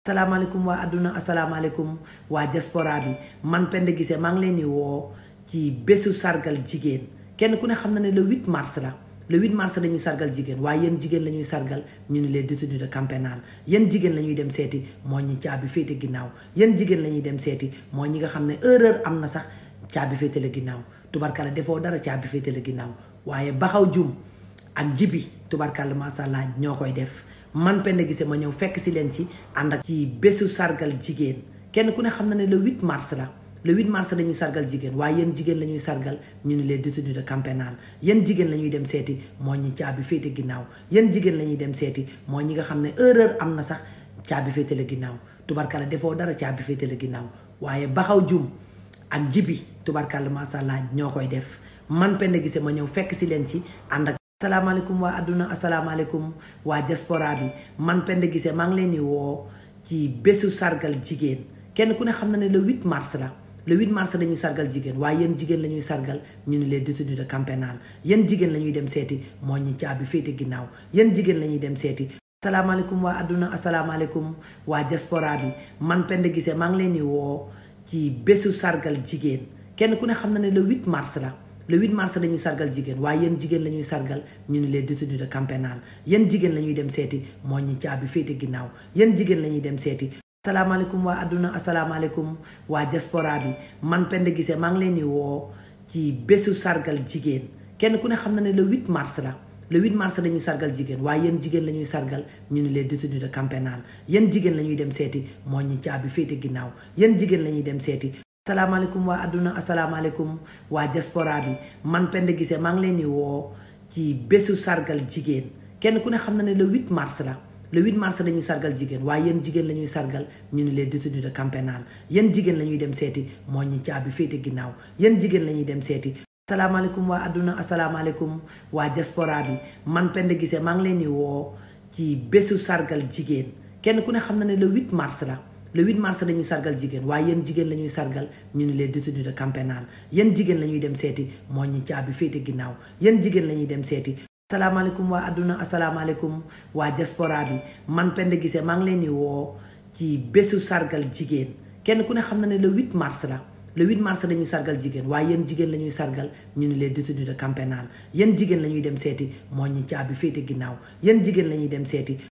asalaamaaleykum waa adduna asalaamaaleykum waa diaspora bi man Penda Guissé maa ngi leen di woo ci bésu sargal jigéen kenn ku ne xam na ne le 8 mars la le 8 mars dañuy sargal jigéen waaye yéen jigéen la ñuy sargal ñu ni les détenus de camp pénal yéen jigéen la ñuy dem seeti moo ñi caabi féete ginnaaw yéen jigéen la ñuy dem seeti moo ñi nga xam ne erreur am na sax caabi féete la ginnaaw tubarkalla defoo dara caabi féete la ginnaaw waaye baxaw jum ak jibi tubarkalla macha allah ñoo koy def man Penda Guissé ma ñëw fekk si leen ci ànd ak ci bésu sargal jigéen kenn ku ne xam na ne le 8 mars la le 8 mars dañuy sargal jigéen waaye yéen jigéen la ñuy sargal ñu ni les détenus de camp pénal yéen jigéen la ñuy dem seeti moo ñi caabi féete ginnaaw yéen jigéen la ñuy dem seeti moo ñi nga xam ne erreur am na sax caabi féete la ginnaaw tubarkalla defoo dara caabi féete la ginnaaw waaye baxaw jum ak jibi tubarkalla macha allah ñoo koy def man Penda Guissé ma ñëw fekk si leen ci ànd ak asalaamaaleykum waa adduna asalaamaaleykum waa diaspora bi man Penda Guissé maa ngi leen di woo ci bésu sargal jigéen kenn ku ne xam na ne le 8 mars la le 8 mars dañuy sargal jigéen waaye yéen jigéen la ñuy sargal ñu ni les détenus de camp pénal yéen jigéen la ñuy dem seeti moo ñi caabi féete ginnaaw yéen jigéen la ñuy dem seeti asalaamaaleykum waa adduna asalaamaaleykum waa diaspora bi man Penda Guissé maa ngi leen di woo ci bésu sargal jigéen kenn ku ne xam na ne le 8 mars la le 8 mars dañuy sargal jigéen waaye yéen jigéen la ñuy sargal ñu ni les détenus de camp pénal yéen jigéen la ñuy dem seeti moo ñi caabi féete ginnaaw yéen jigéen la ñuy dem seeti asalaamaaleykum waa adduna asalaamaaleykum waa diaspora bi man Penda Guissé maa ngi leen di woo ci bésu sargal jigéen kenn ku ne xam na ne le 8 mars la le 8 mars dañuy sargal jigéen waaye yéen jigéen la ñuy sargal ñu ni les détenus de camp pénal yéen jigéen la ñuy dem seeti moo ñi caabi féete ginnaaw yéen jigéen la ñuy dem seeti asalaamaaleykum waa adduna asalaamaaleykum waa diaspora bi man Penda Guissé maa ngi leen di woo ci bésu sargal jigéen kenn ku ne xam na ne le 8 mars la le 8 mars dañuy sargal jigéen waaye yéen jigéen la ñuy sargal ñu ni les détenus de camp pénal yéen jigéen la ñuy dem seeti moo ñi caabi féete ginnaaw yéen jigéen la ñuy dem seeti asalaamaaleykum waa adduna asalaamaaleykum waa diaspora bi man Penda Guissé maa ngi leen di woo ci bésu sargal jigéen kenn ku ne xam na ne le 8 mars la le 8 mars dañuy sargal jigéen waaye yéen jigéen la ñuy sargal ñu ni les détenus de camp pénal yéen jigéen la ñuy dem seeti moo ñi caabi féete ginnaaw yéen jigéen la ñuy dem seeti asalaamaaleykum waa adduna asalaamaaleykum waa diaspora bi man Penda Guissé maa ngi leen di woo ci bésu sargal jigéen kenn ku ne xam na ne le 8 mars la le 8 mars dañuy sargal jigéen waaye yéen jigéen la ñuy sargal ñu ni les détenus de camp pénal yéen jigéen la ñuy dem seeti moo ñi caabi féete ginnaaw yéen jigéen la ñuy dem seeti